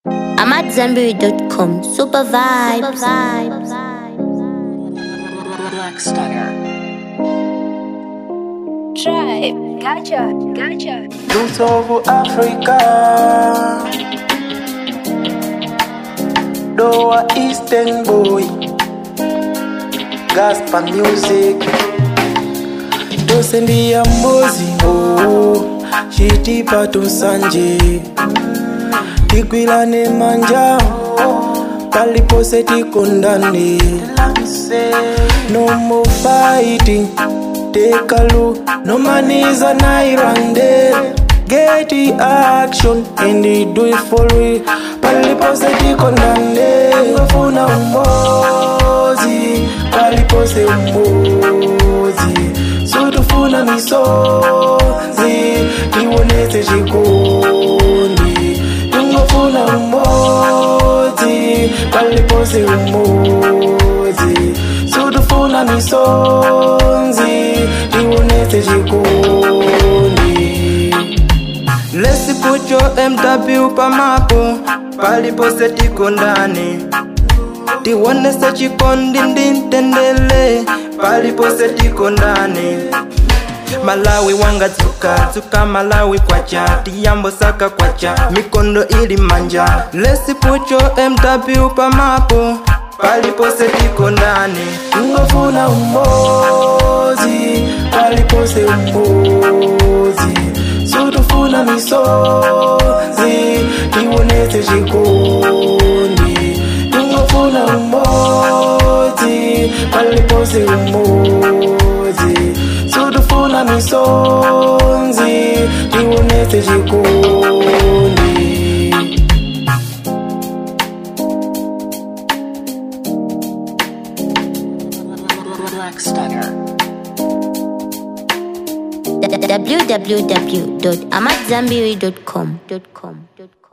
I'm at Zenberry.com. Super vibes. Black Stunner. Tribe, gotcha, gotcha. Roots of Africa. Doa Eastern boy. Gospel music. tosendiya mbozi oh, chitipa tusanje tigwilane manja palipose tikondane no more fighting tekalu no maniza nairande get the action and they do it for real palipose tikondane ngofuna umozi palipose umozi sutufuna misonzi tiwonetse chikondi tingofuna umodzi palipose umodzi sutufuna misonzi tiwonetse chikondi Let's put your MW pamapo palipose tikondane tiwonese chikondi ndintendele palipose tikondane malawi wanga tsuka tsuka malawi kwacha tiyambo saka kwacha mikondo ili manja Let's put your MW pamapo palipose tikondane tingofuna umodzi palipose umodzi sutufuna misonzi tiwonetse chikondi tingofuna umodzi palipose umodzi sutufuna misonzi tiwonetse chikondi Black Stunner. www.amatzambiri.com.